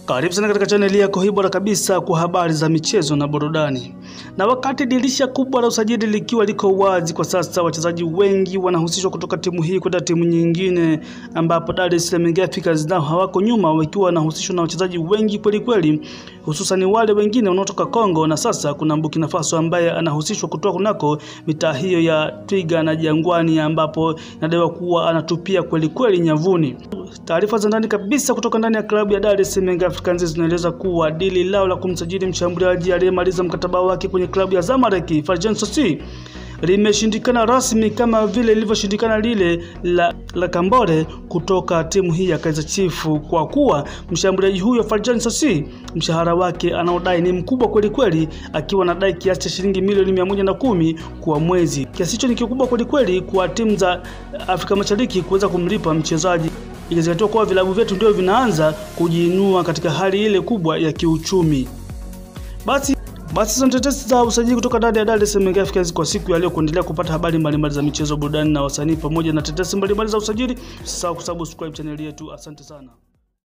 Karibu sana katika chaneli yako hii bora kabisa kwa habari za michezo na burudani. Na wakati dirisha kubwa la usajili likiwa liko wazi kwa sasa, wachezaji wengi wanahusishwa kutoka timu hii kwenda timu nyingine, ambapo Dar es Salaam Young Africans nao hawako nyuma, wakiwa wanahusishwa na wachezaji wengi kweli kweli, hususan wale wengine wanaotoka Kongo, na sasa kuna Burkina Faso ambaye anahusishwa kutoka kunako mitaa hiyo ya Twiga na Jangwani, ambapo inadaiwa kuwa anatupia kweli kweli nyavuni. Taarifa za ndani kabisa kutoka ndani ya klabu ya Dar es Salaam Young Africans zinaeleza kuwa dili lao la kumsajili mshambuliaji aliyemaliza mkataba wake kwenye klabu ya Zamalek Farjan Sossi limeshindikana rasmi kama vile lilivyoshindikana lile la, la Kambore kutoka timu hii ya Kaizer Chiefs, kwa kuwa mshambuliaji huyo Farjan Sossi mshahara wake anaodai ni mkubwa kweli kweli, akiwa anadai kiasi cha shilingi milioni mia moja na kumi kwa mwezi. Kiasi hicho ni kikubwa kweli kweli kwa timu za Afrika Mashariki kuweza kumlipa mchezaji ikizingatiwa kuwa vilabu vyetu ndio vinaanza kujiinua katika hali ile kubwa ya kiuchumi. Basi basi hizo tetesi za usajili kutoka ndani ya Dar es Salaam Young Africans kwa siku ya leo. Kuendelea kupata habari mbalimbali za michezo, burudani na wasanii pamoja na tetesi mbalimbali za usajili, usisahau kusubscribe chaneli yetu. Asante sana.